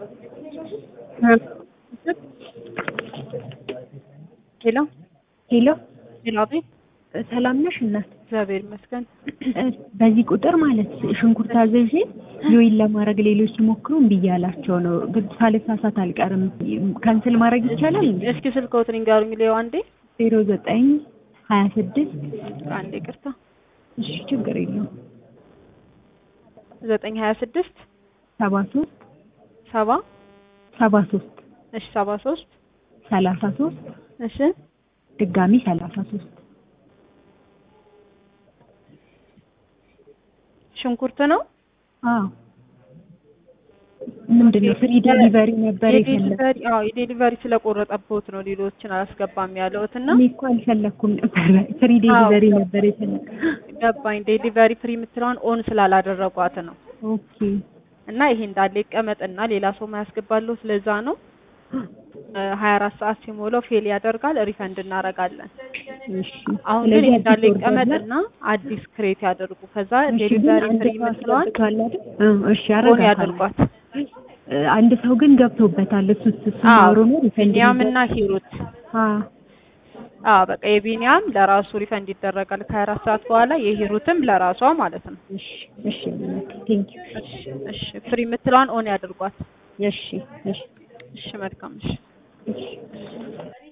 ሄሎ ሄሎ ሄሎ፣ አቤት። ሰላም ነሽ እናት? እግዚአብሔር ይመስገን። በዚህ ቁጥር ማለት ሽንኩርት አዘዤ ጆይን ለማድረግ ሌሎች ሲሞክሩ እምቢ እያላቸው ነው። ግን ሳልሳሳት አልቀርም። ካንስል ማድረግ ይቻላል እንዴ? እስኪ ስልክዎትን ይንገሩኝ። ሊዮ አንዴ ዜሮ ዘጠኝ ሀያ ስድስት አንዴ ቅርታ፣ እሺ ችግር የለውም ዘጠኝ ሀያ ስድስት ሰባ ሶስት ሰባ ሰባ ሶስት እሺ፣ ሰባ ሶስት ሰላሳ ሶስት እሺ፣ ድጋሚ ሰላሳ ሶስት ሽንኩርት ነው። አዎ ምንድን ነው ፍሪ ዴሊቨሪ ነበር የፈለኩት። የዴሊቨሪ አዎ፣ የዴሊቨሪ ስለቆረጠብዎት ነው ሌሎችን አላስገባም ያለሁት እና እኔ እኮ አልፈለኩም ነበር ፍሪ ዴሊቨሪ ነበር የፈለኩት። ገባኝ። ዴሊቨሪ ፍሪ የምትለውን ኦን ስላላደረጓት ነው ኦኬ እና ይሄ እንዳለ ይቀመጥና ሌላ ሰው ማያስገባለሁ። ስለዛ ነው ሀያ አራት ሰዓት ሲሞላው ፌል ያደርጋል፣ ሪፈንድ እናደርጋለን። እሺ አሁን ግን ይሄ እንዳለ ይቀመጥና አዲስ ክሬት ያደርጉ። ከዛ ዴሊቨሪ ፍሪ የምትለዋን እሺ ኦን አረጋታለሁ። ያደርጓት። አንድ ሰው ግን ገብቶበታል። እሱ እሱ አዎ ኖሮ ነው ሪፈንድ ቢኒያም እና ሂሩት አዎ አዎ በቃ የቢኒያም ለራሱ ሪፈንድ ይደረጋል ከሀያ አራት ሰዓት በኋላ የሂሩትም ለራሷ ማለት ነው። እሺ እሺ ቴንክ ዩ እሺ እሺ ፍሪ የምትለዋን ኦን ያደርጓት። እሺ እሺ እሺ መልካም እሺ እሺ